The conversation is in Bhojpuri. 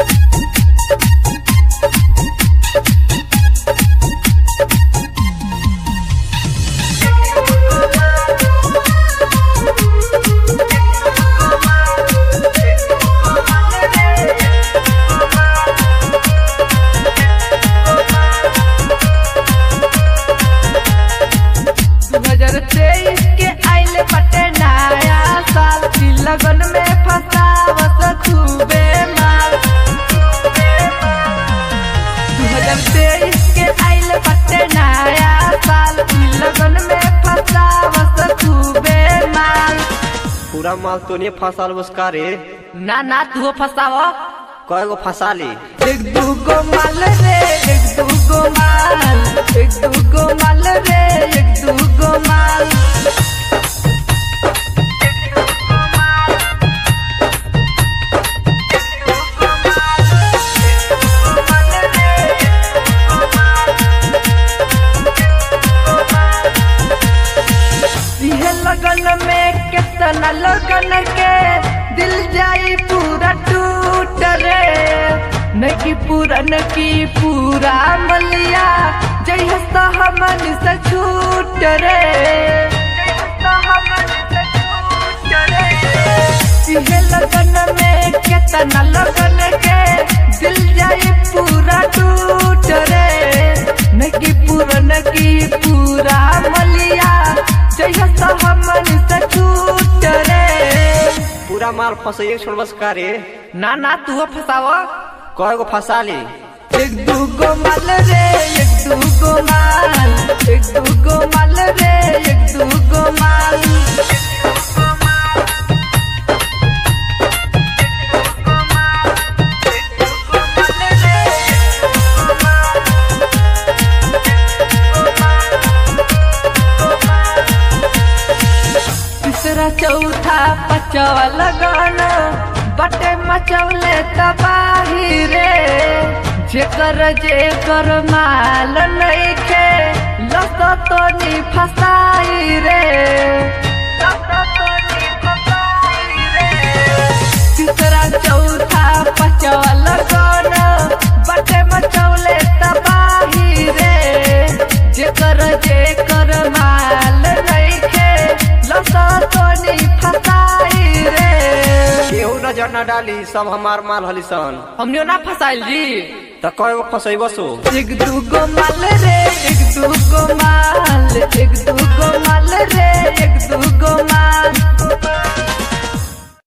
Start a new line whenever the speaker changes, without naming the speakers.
दू हजार तेईस के आइले बटे नया साल की लगन में फसावत खूबे माल दू हजार तेईस के आइले बटे नया साल की लगन में फसावत खूबे माल
पूरा माल तो नहीं फसल उसका रे
ना ना तू फसाव
कएगो फंसा ली
एक दूगो माल रे एक दूगो माल एक दूगो माल रे एक दूगो माल इहे लगन में कितना लगन के दिल जाई पूरा टूट रे नकी पूरन की पूरा मलिया जय हस्ता हमन से छूट रे इहे लगन में कितना लगन के दिल जाई पूरा टूट रे नकी पूरन की पूरा मलिया जय हस्ता हमन से छूट रे
पूरा माल फंसाइए छोड़ बस का रे
ना ना तू फसाव
कएगो फंसा ली
एक दूगो माल रे एक दूगो माल एक दूगो माल रे एक दूगो माल तीसरा चौथा पचवा लगाना बटे मचौले तबाही रे जेकर जेकर माल नइखे लस तो नी फसाई रे तीसरा चौथा पचवा लगाना बटे मचौले तबाही रे जेकर जेकर माल नइखे लस तो नी फसाई रे
केहू नजर न डाली सब हमार माल हली सन
हमने ना फसाइल जी
त कएगो फंसैबो सो
एक दूगो माल रे एक दूगो माल एक दूगो माल रे एक दूगो माल